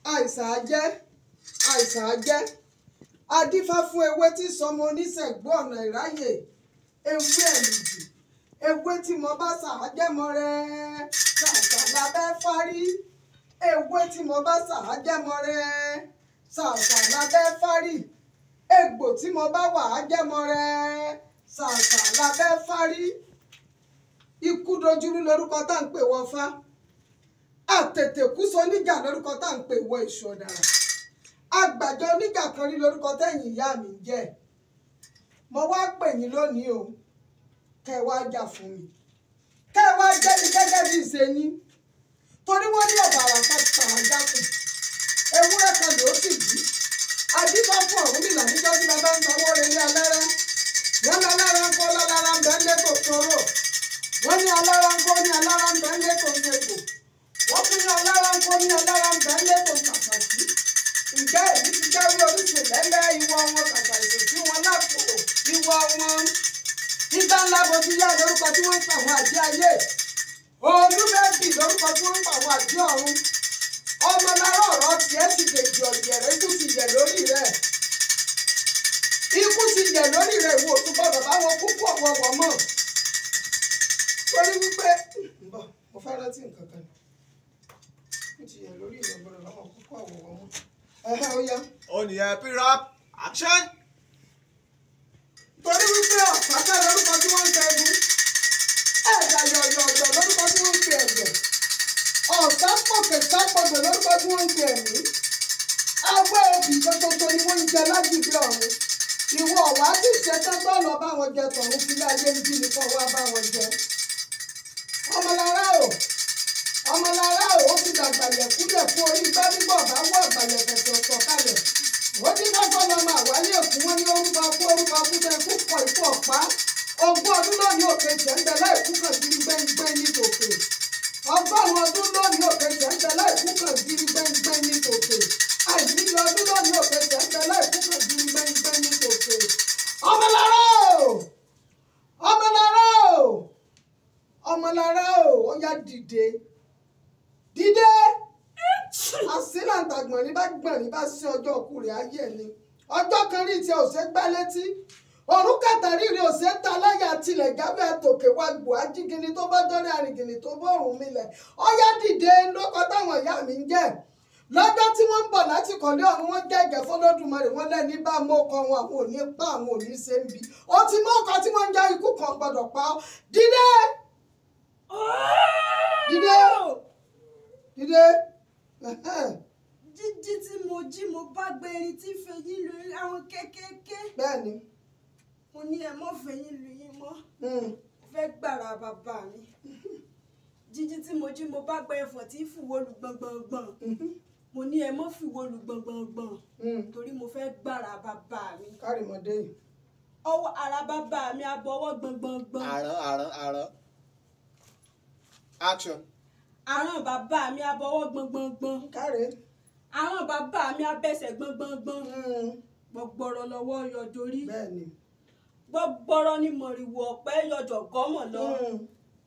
àìsàn ajẹ́ àìsàn ajẹ́ adífá fún ewé tí sọmọ oníṣègbè ọ̀nà ìráyè ewé ẹ̀mìjì ewé tí mo bá ṣàájẹ́mọ rẹ̀ ṣàṣà lábẹ́ fárí ewé tí mo bá ṣàájẹ́mọ rẹ̀ ṣàṣà lábẹ́ fárí egbò tí mo bá wà á jẹ́mọ rẹ̀ ṣàṣà lábẹ́ fárí ikú dojúrú lórúkọ tá à ń pè wọ́n fá àtètè kú sọ níjà lórúkọ tá à ń pè wọ́n èṣù ọ̀dàrà àgbàjọ oníjà kan rí lórúkọ tẹ̀yìn ìyá mi ń jẹ́ mo wá pè yín lónìí o kẹ́ ẹ wá jà fún mi kẹ́ ẹ wá jẹ́ mi gẹ́gẹ́ bí ìṣe yín torí wọ́n ní ọ̀bàrà pàtàkì jákùn ewúrẹ́ kan ló sì bí adífá fún ọ̀hún mi làníjọ́ tí bàbá ń sanwó relé alára wọ́n ní alára ń kọ́ lálára ń bẹ́ẹ̀ lé kò sọ̀rọ̀ wọ́n ní alára ń kọ́ ní alára ń bẹ́ẹ̀ lé kò sẹ̀kọ̀ wọ́n tún ní alára ń kọ́ ní alára ń bẹ́ẹ̀ lé kò kàkàkí ǹjẹ́ èyí ti jáwé oríṣi lẹ́lẹ́ ìwọ wọn kàkà ètò tí wọ́n lápò ìwọ wọn nígbà ńlá bojú yá lórúkọ tí wọ́n ń pa àwọn àjẹ́ ayé olúbẹ́bì lórúkọ tí wọ́n ń pa àwọn àjẹ́ ọ̀run ọmọ lára ọ̀rọ̀ tiẹ̀ sì dèjì ọ̀yẹ̀rẹ̀ ikú ti yẹ̀ lórí rẹ̀ ikú ti yẹ̀ lórí rẹ̀ ìwọ òtún gbọ́dọ̀ báwọn kúkú ọ̀wọ̀wọ̀ mọ̀ torí wípé bọ̀ mo fẹ́ rántí nǹkan kan ikú ti yẹ̀ lórí rẹ̀ gbọ́dọ̀ báwọn kúkú ọ̀wọ̀wọ̀ mọ̀ ẹ̀hẹ́ ó yá Oníyẹ pírap action. torí wípé ọ̀pátá lórúkọ tí wọ́n ń fẹ́ ẹ̀dùn ẹ̀dà yọ̀yọ̀yọ̀ lórúkọ tí wọ́n ń pe ẹ̀jẹ̀ ọ̀sá pọ̀kẹ̀ sápọ̀dọ̀ lórúkọ tí wọ́n ń pe ẹ̀mí awẹ́ obì tótótó ni wọ́n ń jẹ lágbègbè ọ̀run ìwọ ọ̀wá tí ìṣẹ́tọ́ tó lọ bá wọn jẹ tọ̀hún sílé ayé ń bí nìkan wá bá wọn jẹ ọmọlára o ọmọlára o ó fi dàgbàlẹ̀ kúlẹ̀ fún orí gbá bíbọ̀ bá wọ àgbàlẹ̀ kẹ̀kẹ́ ọ̀tọ̀ kalẹ̀ ó ní kọ́kọ́ lọ́mọ àwálé òkú wọn ní orúkọ kú orúkọ kú tẹ kú kọ ikú ọ̀pá ogún ọdún lónìí òkè jẹ́ńdẹ́ láìkú kan gírí gbẹ́ngbẹ́ ní tòkè ọgọ́rùn-ún ọdún lónìí òkè jẹ́ńdẹ́ láìkú kan gírí gbẹ́ngbẹ́ ní tòkè àìníyàn ọdún lónìí òkè jẹ́ńdẹ́ láìkú kan gírí gbẹ́ngbẹ́ ní tòkè ọmọlára o ọmọlára o ọmọlára o ó yá dìde dìde àsílàǹtàgbọ̀n ní bá gbọ̀n ní bá sí ọjọ́ òkú rẹ̀ ayé ni ọjọ́ kan rí tiẹ̀ ò ṣe gbá létí ọ̀run kàtàrí rẹ̀ ò ṣe ta láyà tilẹ̀ jábẹ́ àtòkè wá gbò ajígini tó bá dọ́rẹ́ àrìngìnì tó bọ́ òrùn milẹ̀ ọyá dìde lóko táwọn ìyá mi ń jẹ́ lọ́jọ́ tí wọ́n ń bọ̀ láti kọ̀lé ọ̀run wọ́n gẹ́gẹ́ fọlọ́dúnmọ́rẹ́ wọ́n lẹ́ni bá mọ́kọ wọn àwọn ò ní pa àwọn ò ní ṣe ń bi ó ti mọ́kọ tí wọ́n ń já ikú kan gbọ́dọ̀ pa ọ́ dìde dìde dìde jíjí tí mo jí mo bá gbé erin tí fẹyín lórí àwọn kéékèèké bẹ́ẹ̀ ni mo ní ẹ mọ́ fẹyín lu yín mọ́ mm, fẹ́ gbàrà bàbá mi jíjí tí mo jí mo bá gbé ẹfọ̀ tí fìwọ́ lu gbọ̀ngbọ̀ngbọ̀n mhm, mo ní ẹ mọ́ fìwọ́ lu gbọ̀ngbọ̀ngbọ̀n mm. torí mo fẹ́ gbàrà bàbá mi kárìmọ́dé yìí ọwọ́ ara bàbá mi abọ́wọ́ gbọ̀ngbọ̀ngbọ̀n Àrán àrán àrán. Action. àrùn bàbá mi abọ́wọ́ gbọ̀ngbọ̀ngbọ̀n kárẹ̀ àrùn bàbá mi abẹ́sẹ̀ gbọ̀ngbọ̀ngbọ̀n mm, gbọ̀gbọ̀rọ̀ lọ́wọ́ yọjorí bẹ́ẹ̀ ni gbọ̀gbọ̀rọ̀ ni mọ̀rìwò ọ̀pẹ yọjọ̀ gọ́mọ̀ lọ. mm.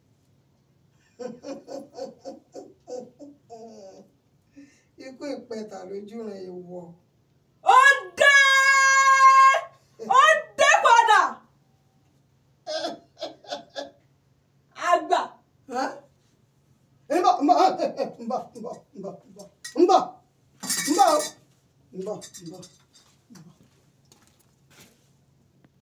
ikú ìpẹta lójú rẹ̀ èèwọ̀ ó dé ó dé padà àgbà Hã? Mbọ mbọ mbọ mbọ mbọ mbọ mbọ mbọ mbọ mbọ mbọ